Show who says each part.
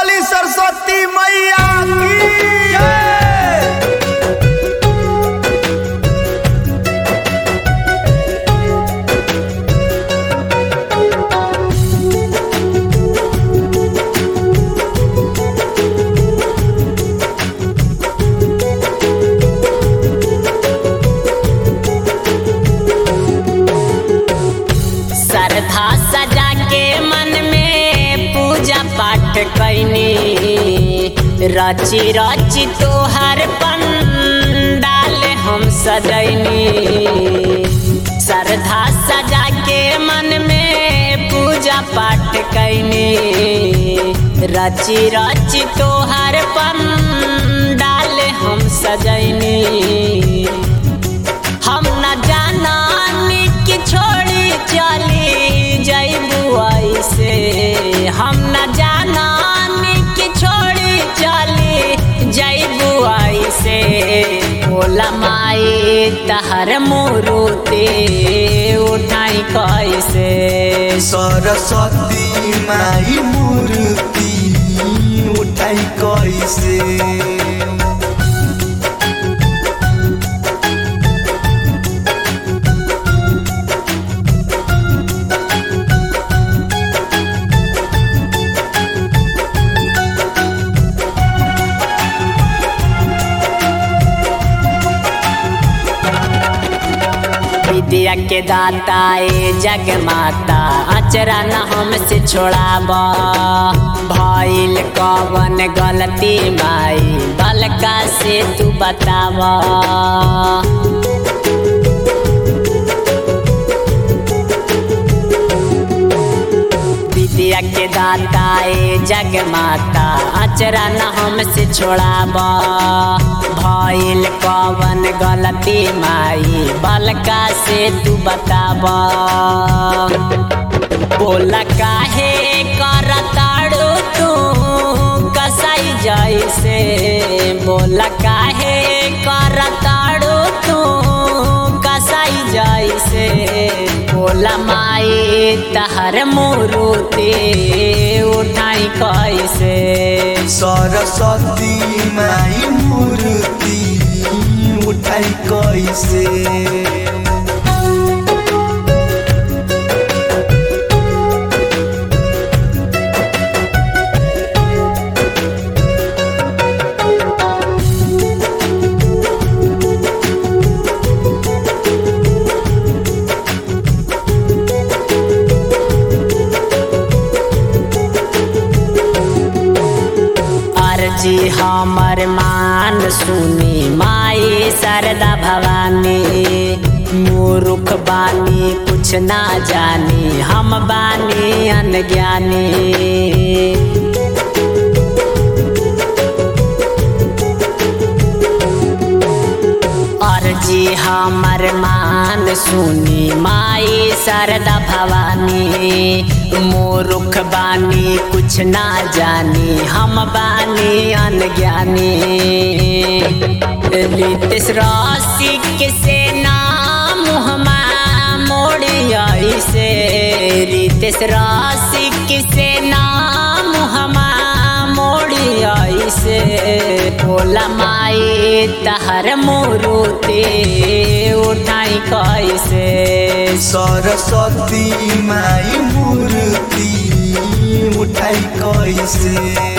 Speaker 1: बोली सरस्वती मैया की जय
Speaker 2: श्रद्धा सजा के मन में पूजा पाठ कैनी रची रची तोहर पंडाल हम सजैनी श्रद्धा सजा के मन में पूजा पाठ कैनी रची रची तोहर पंडाल हम सजैनी हम न जाना कि छोड़ी चली जैबू ऐसे हम न जाना कि छोड़ी चली जैबू ऐसे बोला माई तहर मुरुते उठाई कैसे
Speaker 1: सरस्वती माई मूर्ति उठाई कैसे
Speaker 2: विद्या के दाता ए जग माता अचरा न हमसे छोड़ाब भइल कवन गलती माई बलका से तू बताब विद्या के दाता ए जग माता अचरा न हमसे छोड़ाब भइल कवन गलती माई बलका से तू बताब बोला काहे करताड़ू तू कसाई जैसे बोला काहे करताड़ू तू कसाई जैसे बोला माई तहर मुरुते उठाई कैसे
Speaker 1: सरस्वती माई मूर्ति उठाई कैसे
Speaker 2: अर्जी हमर मान सुनी माई शारदा भवानी मूर्ख बानी कुछ ना जानी हम बानी अनज्ञानी अर्जी हमर मान सुनी माई शारदा भवानी मूर्ख बानी कुछ ना जानी हम बानी अनज्ञानी रितेश रसिक से नाम हमा मोड़िया से रितेश रसिक से नाम हमा मोड़िया से बोला माई तहर मुरुते उठाई कैसे
Speaker 1: सरस्वती माई मूर्ति उठाई कैसे